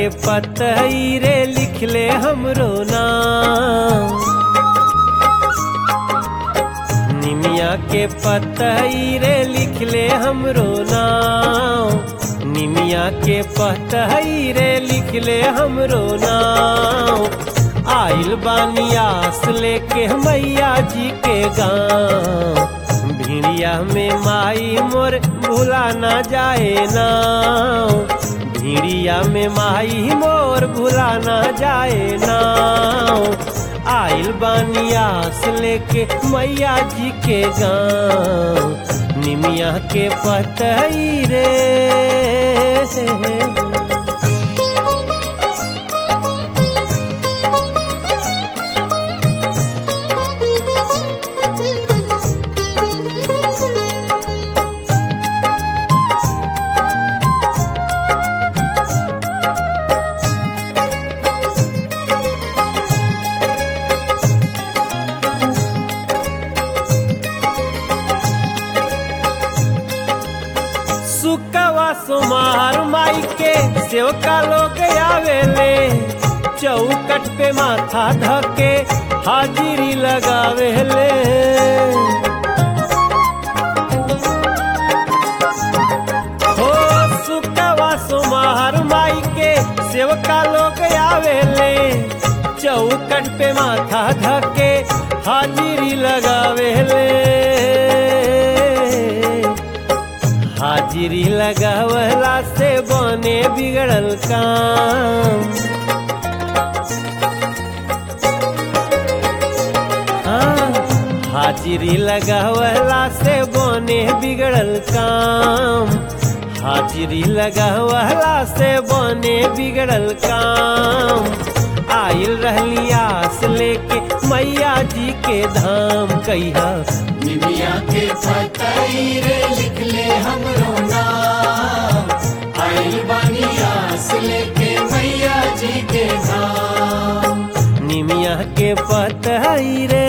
पतई रे लिख ले हमरो नाम निमिया के पतई रे लिख ले हमरो नाम निमिया के पतई रे लिख ले हमरो नाम आइल बानी आस लेके मैया जी के गाँव भिड़िया में माई मोर भूला ना जाए नाव भिड़िया में माई मोर भूला ना जाए नाव आइल बानी आस लेके मैया जी के गाँव निमिया के पतई रे सुकवा सुमार माई के सेवका लोग आवेले चौकट पे माथा धके हाजिरी लगावेले हो सुकवा सुमार माई के सेवका लोग आवेले चौकट पे माथा धके हाजिरी लगावेले हाजिरी लगावला से बने बिगड़ल काम हाँ, हाजिरी लगावला से बने बिगड़ल काम हाजिरी लगावला से बने बिगड़ल काम आइल रहली आस लेके मैया जी के धाम कहिया निमिया के पतई रे लिख ले हमरो नाम आइल बानी आस लेके मैया जी के नाम निमिया के पतई रे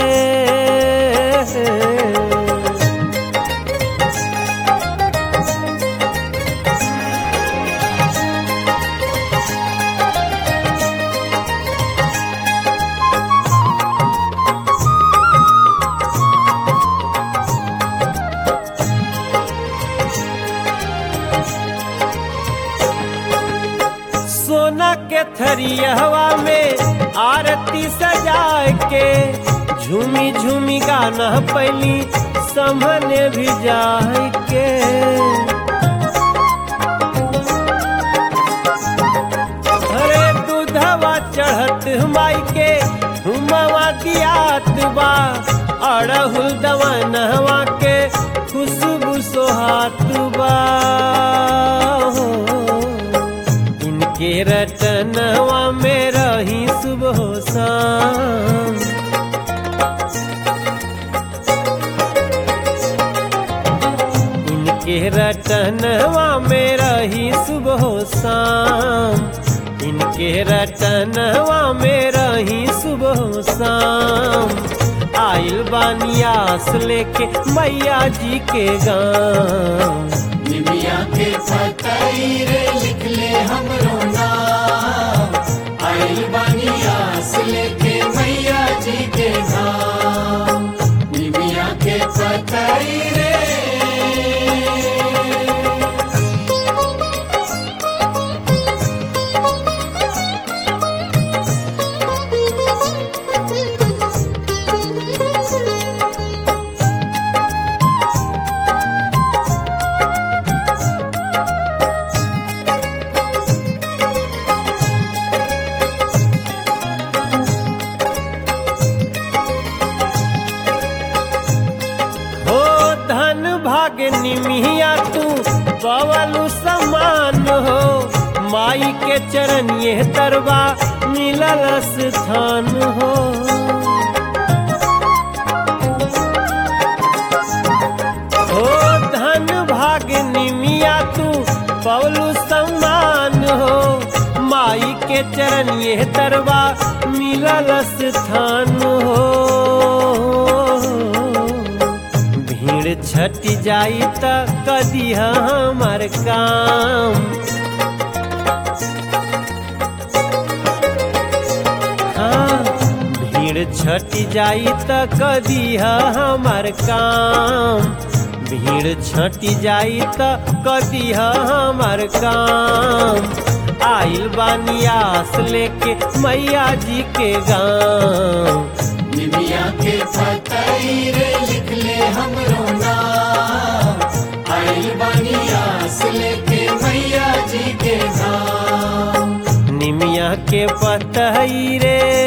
सोना के थरियवा में आरती सजाए के झूमी झूमी गाना पैली समने भी जाए के अरे दूधवा चढ़त माई के हुमवा दियात बा अड़हुल दवानवा के खुशबू सोहात बा हो। इनके रटनवा में रही सुबह शाम इनके रटनवा में रही सुबह शाम इनके रटनवा में रही सुबह शाम आइल बानियास लेके मैया जी के गाँव निमिया के पतई रे लिख ले हमरो नाम आइल बानी आस लेके मैया जी के नाम निमिया के पतई रे हो धन भाग निमिया तू पवलु समान हो माई के चरण ये तरवा मिलल स्थान हो हो धन भाग निमिया तू पवलु समान हो माई के चरण ये तरवा मिलल स्थान हो भीड़ छट जाई त कदी हमार काम भीड़ छटी जाई त कदीह हमार काम भीड़ छटी जाई त कदीह हमार काम आइल बानी आस लेके मैया जी के गाँव निमिया के फतईरे लिख ले हमरो नाम आइल बानी आस लेके मैया जी के धाम निमिया के पतई रे